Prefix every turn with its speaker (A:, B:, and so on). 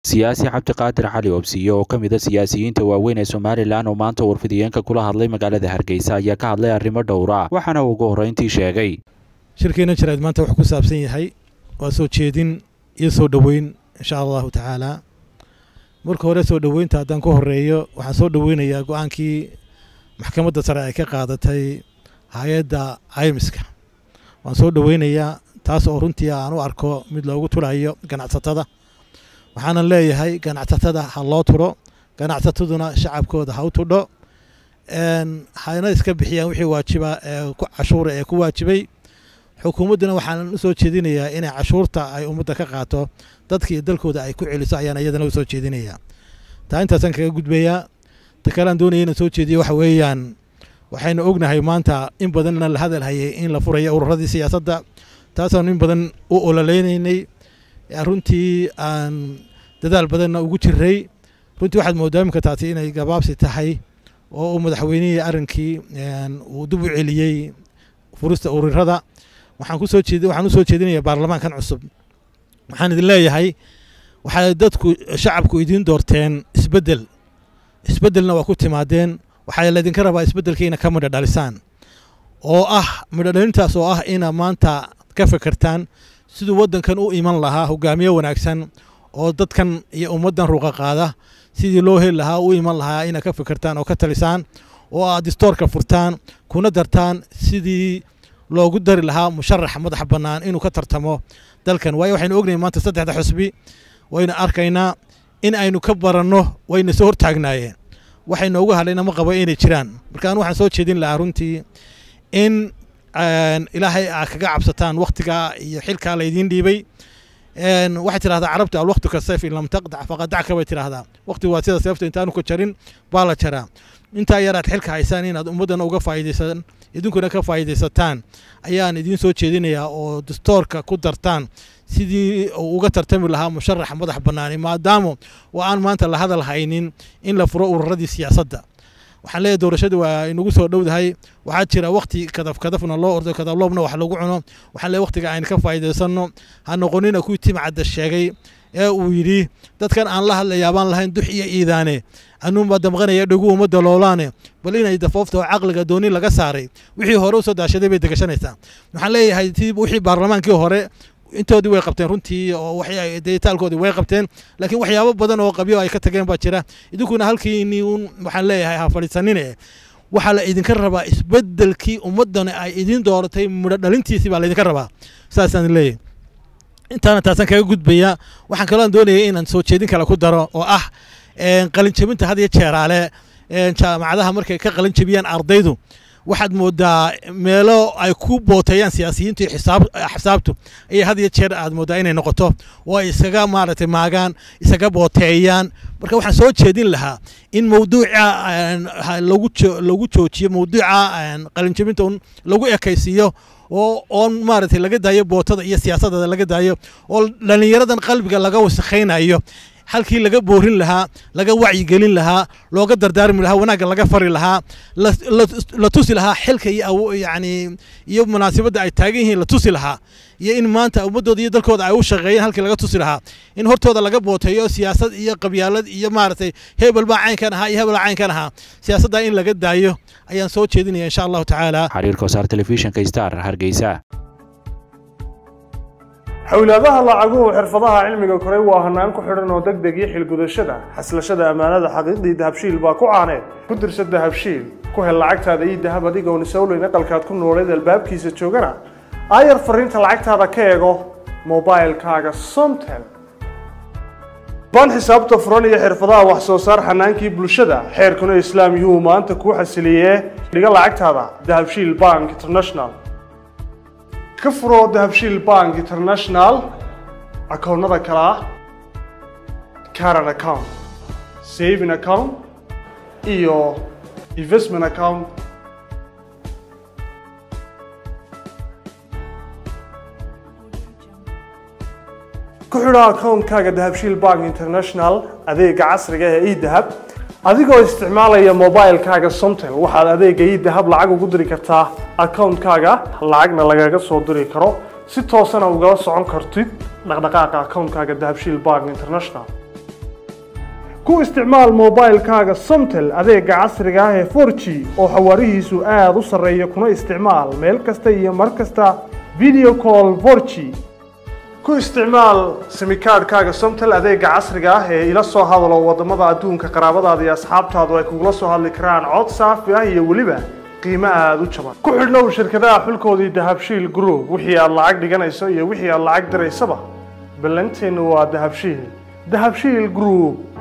A: siyaasi cabdiqaadir cali obsiye oo ka mid a siyaasiyiinta waaweyn ee somalilan oo maanta warfidiyeenka kula hadlay magaalada hargeysa ayaa ka hadlay arrimo dhowra waxaana uu ugu horreyntii sheegay
B: shirkeena jiraad maanta wuxuu ku saabsan yahay waa soo jeedin iyo soo dhoweyn insha allahu tacaala marka hore soo dhoweynta haddaan ku horeeyo waxaan soo dhoweynayaa go-aankii maxkamadda sare ay ka qaadatay hay-adda caymiska waan soo dhoweynayaa taas oo runtii aan u arko mid loogu turayo ganacsatada waxaanan leeyahay ganacsatada ha loo turo ganacsataduna shacabkooda ha u tudho hayna iska bixiyaan wixii waajiba ee cashuura ee ku waajibay xukuumadduna waxaan u soo jeedinayaa inay cashuurta ay ummadda ka qaato dadka iyo dalkooda ay ku celiso ayaan iyadana u soo jeedinayaa taa intaasaan kaga gudbayaa ta kalean doonaya inaan soo jeediyo waxa weeyaan waxaynu ognahay maanta in badanna la hadal hayay in la furayo ururadii siyaasadda taasaanu in badan u ololeynaynay runtii aan dadaal badanna ugu jiray runtii waxaad moodaa imika taasi inay gabaabsi tahay oo uu madaxweynihii arrinkii uu dib u celiyey furista ururada waxaan kusoo jeed waxaan u soo jeedinayaa baarlamaankan cusub waxaan idin leeyahay waxay dadku shacabku idiin doorteen isbeddel isbeddelna waa ku timaadeen waxaa laydinka rabaa isbeddelkiina ka midho dhalisaan oo ah midho dhalintaas oo ah ina maanta ka fekertaan siduu waddankan u iman lahaa hogaamiye wanaagsan oo dadkan iyo ummaddan ruuqa qaada sidii loo heli lahaa u iman lahaa ina ka fekertaan oo ka talisaan oo aad distoorka furtaan kuna dartaan sidii loogu dari lahaa musharax madax bannaan inuu ka tartamo dalkan waayo waxaynu ognahay maanta saddexda xusbi waynu arkaynaa in aynu ka baranno wayna soo hortaagnaayeen waxay noogu hadlayna ma qabo inay jiraan marka anu waxaan soo jeedin lahaa runtii in ilaahay aa kaga cabsataan wakhtigaa iyo xilkaa laydiin dhiibay waxay tidhahdaa carabta alwaqtu ka sayf in lam taqdac faqad dacka bay tidhahdaa waqtigu waa sida seefta intaanu ka jarin baa la jaraa intaa yaraad xilka haysaan inaad ummaddana uga faa'iidaysan idinkuna ka faa'iidaysataan ayaan idiin soo jeedinayaa oo dastoorka ku dartaan sidii uu uga tartami lahaa musharax madax bannaani maadaama oo aan maanta la hadal haynin in la furo ururadii siyaasadda waxaan leeyahay doorashadu waa inagu soo dhowdahay waxaa jira wakti kadaf kadafna loo ordo kadabloobna wax lagu cuno waxaan leeyahay waktiga aynu ka faa'iidaysanno ha noqonina kuwii timcadda sheegay ee uu yidhi dadkan aan la hadlayaa baan lahayn dux iyo iidaane anuunbaa damqanaya dhegu ummadda loolaane bal inay dafoofta oo caqliga dooni laga saaray wixii hore usoo daashaday bay degashanaysaa waxaan leeyahay tii wixii baarlamaankii hore intoodii way qabteen runtii oo deytaalkoodii way qabteen laakiin waxyaabo badan oo qabyo ay ka tageen baa jira idinkuna halkiini un waxaan leeyahay ha fadhiisanine waxaa la idinka rabaa isbeddelkii ummaddana ay idiin dooratay mudho dhalintiisii baa laydinka rabaa saasaan leeyahay intaana taasaan kaga gudbaya waxaan kaloo doonaya inaan soo jeedin kale ku daro oo ah qalinjabinta had iyo jeeraale jaamacadaha markay ka qalinjabiyaan ardaydu waxaad moodaa meelo ay ku booteeyaan siyaasiyiintu iyo xisaabtu ayay had iyo jeer aad moodaa inay noqoto oo ay iskaga maaragtay maagaan isaga booteeyaan marka waxaan soo jeedin lahaa in mawduuca lagu joojiyo mawduuca qalinjabinta un lagu ekaysiiyo oo oon maaragtay laga daayo bootada iyo siyaasadda laga daayo oo dhallinyaradan qalbiga laga wasakhaynayo halkii laga boorin lahaa laga wacyigelin lahaa looga dardaarmi lahaa wanaagga laga fari lahaa la tusi lahaa xilka iyo yani iyo munaasabadda ay taagan yihiin la tusi lahaa iyo in maanta ummaddooda iyo dalkooda ay u shaqeeyeen halkii laga tusi lahaa in hortooda laga booteeyo siyaasad iyo qabyaalad iyo maaragtay hebel baa caynkan ahaa iyo hebel baa caynkan ahaa siyaasadda in laga daayo ayaan soo jeedinaya insha allahu tacaala
A: xiriirka wasaar telefishinka star hargeysa
C: xowlaadaha lacaguhu xirfadaha cilmiga koray waa hanaan ku xidhan oo deg deg iyo xilgudashada xaslashada ammaanada xaqiiqdii dahabshiil baa ku caaneed ku dirsa dahabshiil ku hel lacagtaada iyo dahab adigoon isowleyn aqalkaad ku nooleed albaabkiisa joogana aayar fariinta lacagtaada ka eego mobailkaaga somtel baan xisaabta furan iyo xirfadaha wax soo saar xanaankii bulshada xeerkuna islaam yuhuu maanta kuu xasiliyee dhiga lacagtaada dahabshiil bank international ka furo dahabshiil bank international akoonnada kale ah caran account saving account iyo investment account ku xidho akoonkaaga dahabshiil bank international adeega casriga ee edahab adigoo isticmaalaya mobilkaaga somtel waxaad adeega idahab lacag ugu diri kartaa akoonkaaga lacagna lagaga soo diri karo si toosana ugala socon kartid dhaqdhaqaaqa akoonkaaga dahabshiil bank international ku isticmaal mobilkaaga somtel adeega casriga ah ee 4g oo xawaarihiisu aada u sarreeya kuna isticmaal meel kasta iyo mar kasta video call 4g ku isticmaal simikaadhkaaga somtel adeega casriga ah ee ila soo hadalo wadamada adduunka qaraabadaada iyo asxaabtaadu ay kugula soo hadli karaan cod saafi ah iyo weliba qiimo aada u jaban ku xidhnow shirkadaha xulkoodii dahabshiil group wixii aad lacag dhiganayso iyo wixii aad lacag diraysaba ballanteennu waa dahabshiil dahabshiil group